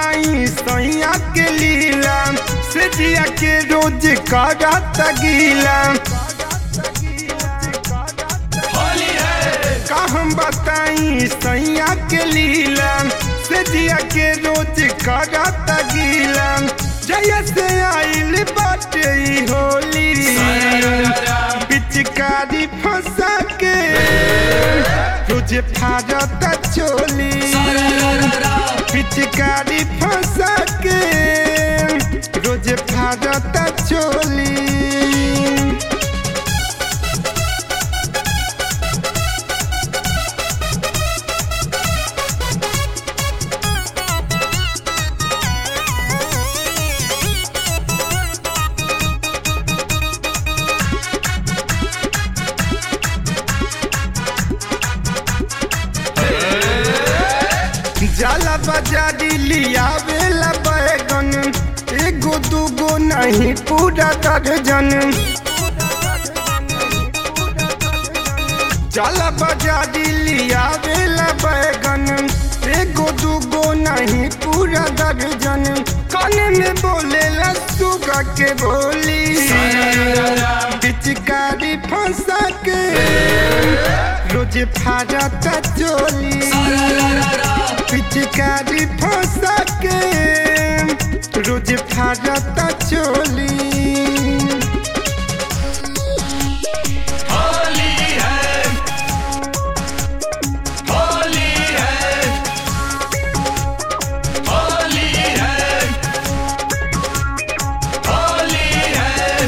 बताई सैया के लीला से जिया के रोज करत गीला का हम बताई सैया के लीला से जिया के रोज करत गीला जय से आइल बाटे ई होली पिचकारी फंसा के तुझे फाड़त चोली पिचकारी फंसा के रोज फाड़त चोली जाला बाजारी लियावेला बैगन एगो दूगो नहीं पूरा दर्जन जाला बाजारी लियावेला बैगन एगो दूगो नहीं पूरा दर्जन काने में बोलेला सुगा के बोली पिचकारी फंसा के रोज फाड़ता चोली पिचकारी फंसा के रोज फाड़ता चोली होली है होली है होली है होली है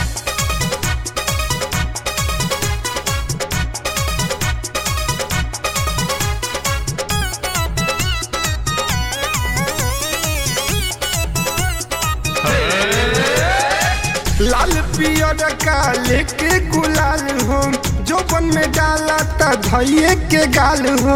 लाल पियर काले के गुलाल हो जोबन में डाला त धैये के गाल हो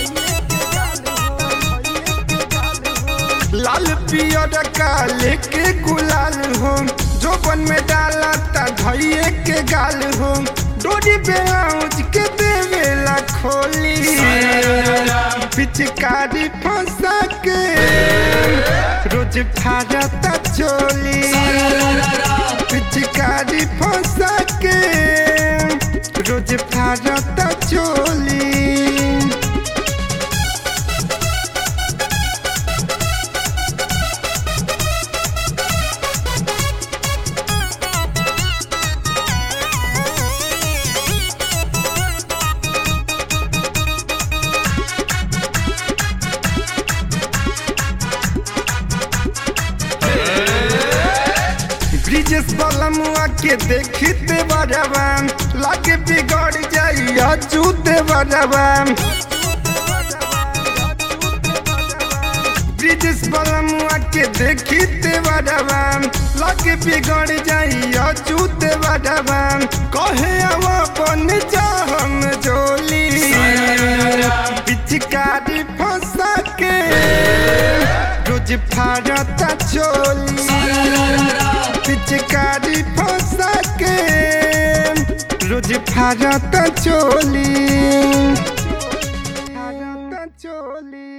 लाल पियर काले के गुलाल हो जोबन में डाला त धैये के गाल हो डोरी बेलाउज के देवेला खोली पिचकारी फंसा के रोज फाड़ता चोली पिचकारी फंसा के रोज फाड़ता चोली ब्रिजेश बलमुआ के देखते बड़वा लागे बिगड़ जाई अजूते बड़वा ब्रिजेश बलमुआ के देखते बड़वा लागे बिगड़ जाई अजूते बड़वा कहे अब बन जा हम जोली पिचकारी फंसा के रोज फाड़ता चोली पिचकारी फंसा के रोज फाड़ता चोली फाड़ता चोली